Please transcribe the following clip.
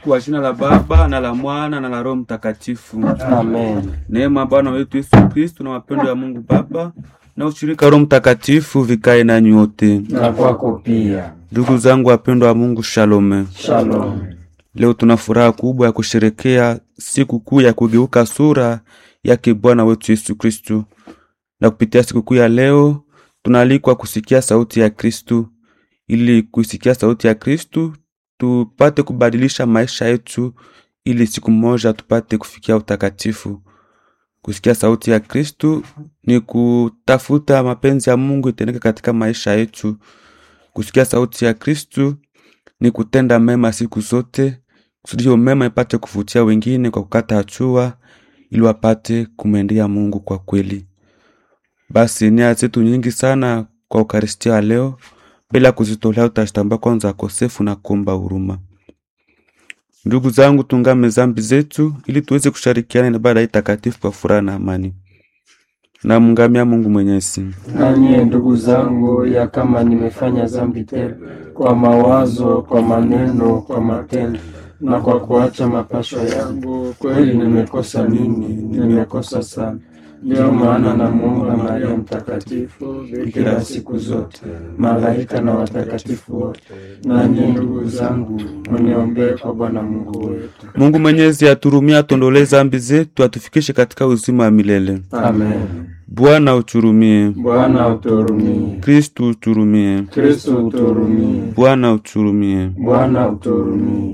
Kwa jina la Baba na la Mwana na la Roho Mtakatifu. Amen. Neema ya Bwana wetu Yesu Kristo na mapendo ya Mungu Baba na ushirika wa Roho Mtakatifu vikae nanyi wote. Na kwako pia. Ndugu zangu wapendwa wa Mungu, shalome. Shalom. Leo tuna furaha kubwa ya kusherekea siku kuu ya kugeuka sura yake Bwana wetu Yesu Kristu, na kupitia siku kuu ya leo tunaalikwa kusikia sauti ya Kristu. Ili kuisikia sauti ya Kristu tupate kubadilisha maisha yetu, ili siku moja tupate kufikia utakatifu. Kusikia sauti ya Kristu ni kutafuta mapenzi ya Mungu itendeke katika maisha yetu. Kusikia sauti ya Kristu ni kutenda mema siku zote, kusudi hiyo mema ipate kuvutia wengine kwa kukata hatua, ili wapate kumwendea Mungu kwa kweli. Basi nia zetu nyingi sana kwa Ukaristia wa leo, bila kuzitolea utazitambua kwanza kosefu na kuomba huruma. Ndugu zangu, tungame zambi zetu ili tuweze kushirikiana na ibada hii takatifu kwa furaha na amani. Namngamia Mungu Mwenyezi. Nanye ndugu zangu, ya kama nimefanya dhambi tele kwa mawazo, kwa maneno, kwa matendo na kwa kuacha mapasho yangu, kweli nimekosa mimi, nimekosa sana. Ndiyo maana namuomba Maria Mtakatifu, bikira siku zote, malaika na watakatifu wote, nanyi ndugu zangu, mniombee kwa Bwana Mungu wetu. Mungu Mwenyezi aturumie, atuondolee zambi zetu, atufikishe katika uzima wa milele. Amen. Bwana uturumie. Bwana uturumie. Kristu uturumie. Kristo uturumie. Bwana uturumie. Bwana uturumie.